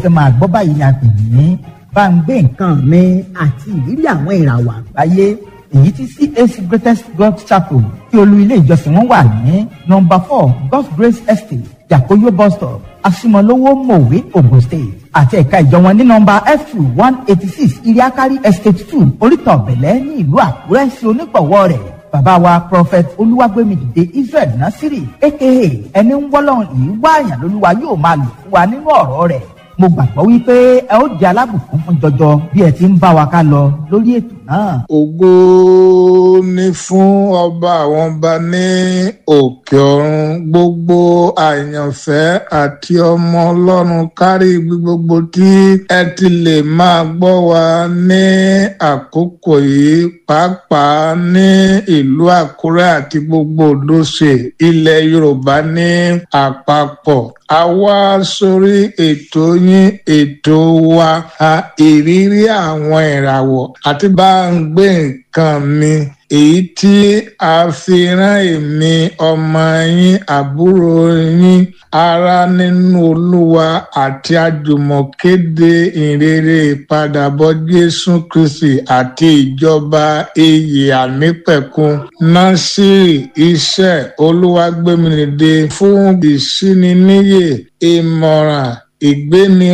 ẹ máa gbọ́ báyìí ni a pè ní bá ń gbé nǹkan mi àti ìrírí àwọn ìràwọ̀ àgbáyé èyí tí CAC Greatest God Chapel tí olú ilé ìjọsìn wọn wà ní nọ́mbà four God's Grace Estate Yakoyo bus stop Asimolowo Mowe Ogun State àti ẹ̀ka ìjọ wọn ní nọ́mbà F two one eighty six Iriakari Estate two Oríta Ọ̀bẹ̀lẹ̀ ní ìlú Àkúrẹ́ sí onígbọ̀wọ́ rẹ̀ bàbá wa prophet olúwàgbẹ́mìdìde israel nasiri aka ẹni ń wọ́lọ́run yìí wáàyàn lolúwa yóò máa lò fún wa nínú ọ̀rọ̀ rẹ̀ mo gbàgbọ́ wípé ẹ ó jẹ́ alábùkún fún jọjọ bí ẹ ti ń bá wa ká lọ lórí ètò náà. ògo ni fún ọba àwọn ọba ní òkè ọ̀run gbogbo àyànfẹ́ àti ọmọ ọlọ́run kárí ibi gbogbo tí ẹ ti lè máa gbọ́ wa ní àkókò yìí pàápàá ní ìlú àkúrẹ́ àti gbogbo òdòṣe ilẹ̀ yorùbá ní àpapọ̀ a wá sórí ètò yín ètò wa a ìrírí àwọn ìràwọ̀ àti bá ń gbé nǹkan mi èyí tí a fi rán èmi ọmọ yín àbúrò yín ará nínú olúwa àti àjùmọ̀kéde ìrere ìpadàbọ̀ jésù kristi àti ìjọba iyì ànípẹ̀kun násìrì iṣẹ́ olúwàgbẹ́mìnìde fún ìsíniníyè ìmọ̀ràn ìgbéni